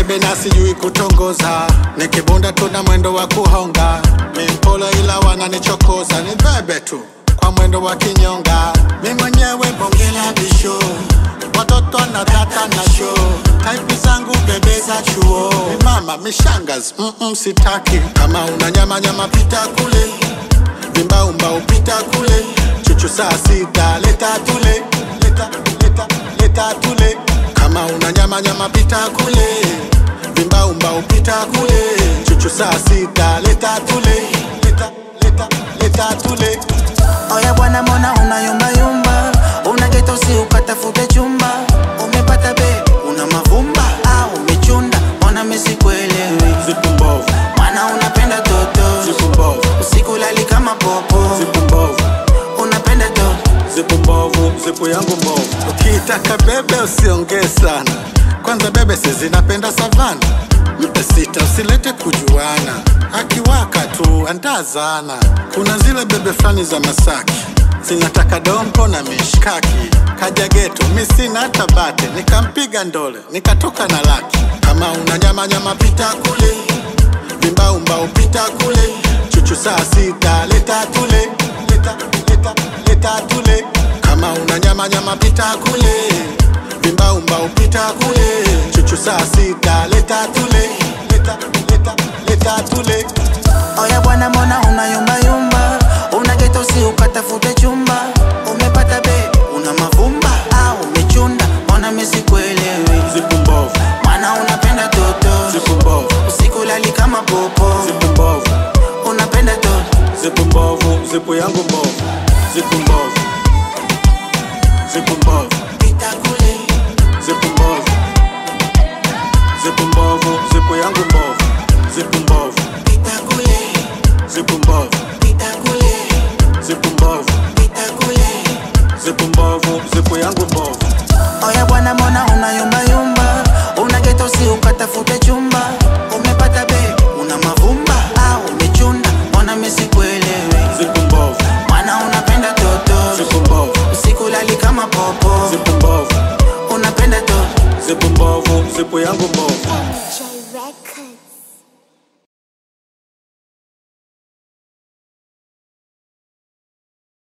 bebe na sijui kutongoza, nikibunda tuna mwendo wa kuhonga, mimpolo ila wananichokoza, ni bebe tu kwa mwendo wa kinyonga, mi mwenyewe bonge la bisho, watoto na data na show, type zangu bebe za chuo, mi mama mishangas, mm -mm, sitaki kama una nyama nyama pita kule, vimbaumba upita kule, chuchu saa sita leta tule, leta, leta, leta tule, kama una nyama nyama pita kule, vimbaumba upita kule, chuchu saa sita leta tule, leta, leta, leta tule. Oya bwana, mbona unayumbayumba? Una geto si ukatafute chumba, umepata be una mavumba au umechunda? Mbona mimi sikuelewi? Zipu mbovu, Mwana unapenda toto, zipu mbovu, usiku lali kama popo, zipu mbovu, unapenda toto zipu mbovu, zipu yangu mbovu. Ukitaka bebe usiongee sana, kwanza bebe si zinapenda savana. Mpe sita usilete kujuana, akiwaka tu andazana. Kuna zile bebe fulani za Masaki zinataka dompo na mishkaki, kaja geto mi sina hata bate, nikampiga ndole nikatoka na laki. Kama una nyama nyama pita kule vimbaumba upita kule chuchu saa sita leta tule leta, leta, leta tule kama una nyama nyama pita kule vimbaumba upita kule chuchu saa sita leta tule leta, leta, leta tule Oya bwana, mbona unayumbayumba? Una geto si ukatafute chumba, umepata be una mavumba au umechunda? Mbona mimi sikuelewi? zipu mbovu Mwana unapenda toto, zipu mbovu usiku lali kama popo, zipu mbovu unapenda toto zipu mbovu zipu yangu mbovu zipu mbovu zipu mbovu pita kule, zipu mbovu zipu mbovu zipu yangu mbovu zipu mbovu pita kule, zipu mbovu pita kule, zipu mbovu pita kule. zipu mbovu zipu yangu mbovu Oya bwana, mbona unayumbayumba? Una geto si ukatafute chumba, umepata be una mavumba au umechunda? Mbona mimi sikuelewi? zipu mbovu Mwana unapenda toto, zipu mbovu usiku lali kama popo, zipu mbovu unapenda toto zipu mbovu zipu yangu mbovu